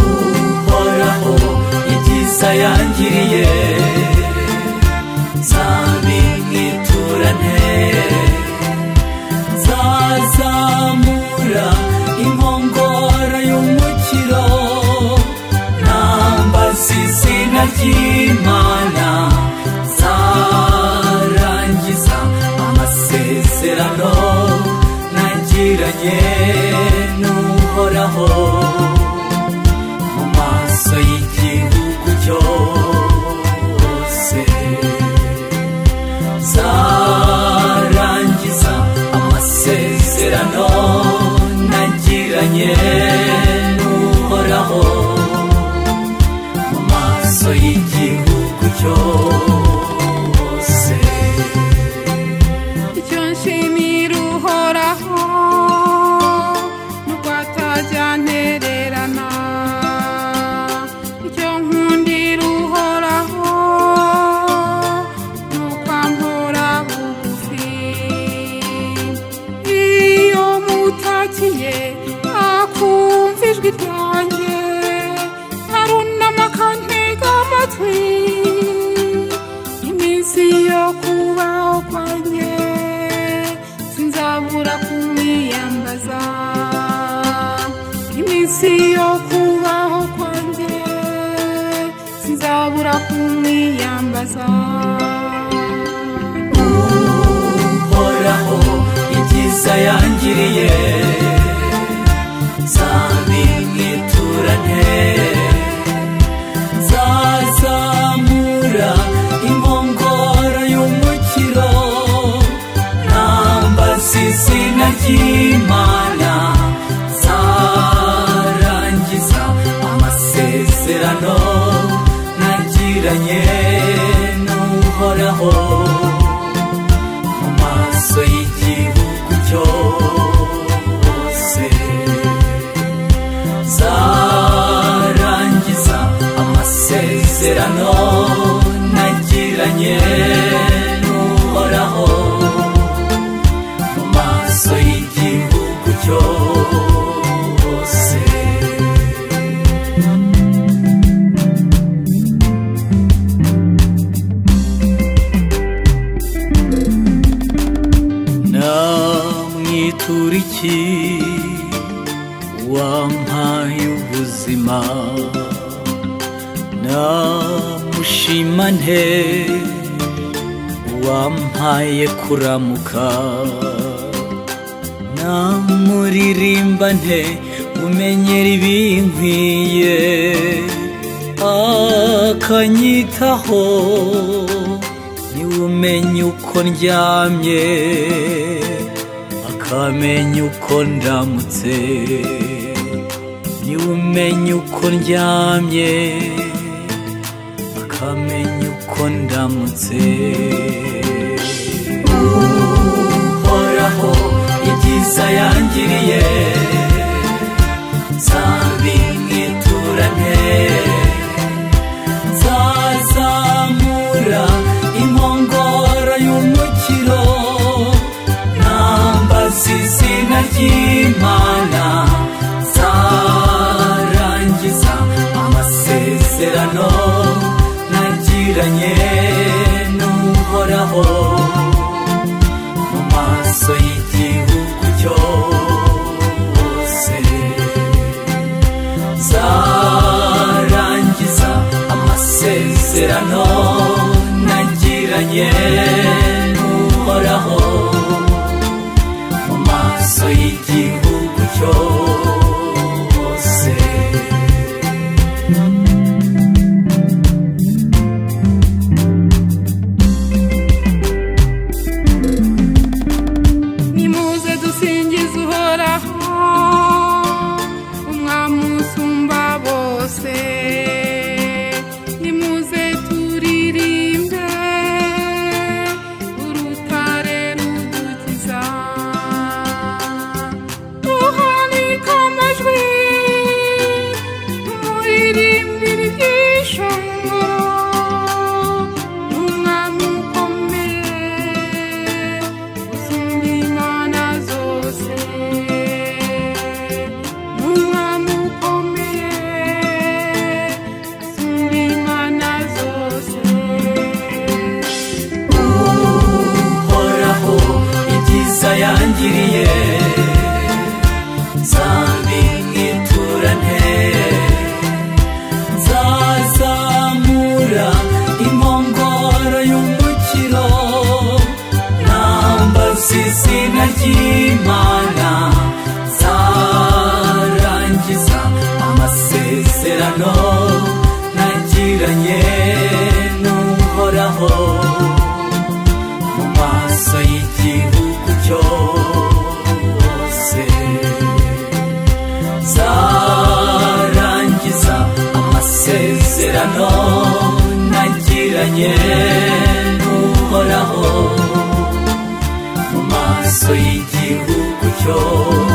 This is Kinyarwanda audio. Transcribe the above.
uhoraho ibyiza yangiriye nzabimwiturane nzazamura inkongoro y'umukiro nambaza izina ry'imana nzarangiza amasezerano nagiranye n'uhoraho mu maso y'igihugu cyose zarangiza amasezerano nagiranye n'uhoraho mu maso y'igihugu cyose icyo nshimira uhoraho n'ubwo atajya antererana icyo nkundira uhoraho n'uko ampora bugufi iyo mutakiye akumva ijwi ryanjye arunama akantega amatwi iminsi yo kubaho kwanjye sinzabura kumwiyambaza iminsi yo kubaho kwanjye sinzabura kumwiyambaza uhoraho ibyiza yangiriye nzabimwiturane nzazamura inkongoro y'umukiro nambaza izina ry'imana nzarangiza amasezerano nagiranye n'uhoraho mu maso y'igihugu cyose zarangiza amasezerano nagiranye n'uhoraho mu maso y'igihugu cyose namwitura iki wampaye ubuzima namushima nte wampaye kuramuka namuririmba nte umenyera ibinkwiye akanyitaho niwe umenya uko ndyamye akamenya uko ndamutse niwe umenya uko ndyamye akamenya uko ndamutse uhoraho ibyiza yangiriye nzabimwiturane nzazamura inkongoro y'umukiro nambaza izina ry'imana zarangiza amasezerano nagiranye n'uhoraho mu maso y'igihugu cyose zarangiza amasezerano nagiranye n'uhoraho mu maso y'igihugu cyose nimuze dusingize uhoraho umwami usumba bose nimuze turirimbe wangiriye zambi mwiturane nzazamura impongoro y'umukiro nambaza izina ry'imana nzarangiza amasezerano nagiranye n'uhoraho mu maso y'igihugu cyose zarangiza amasezerano nagiranye n'uhoraho mu maso y'igihugu cyose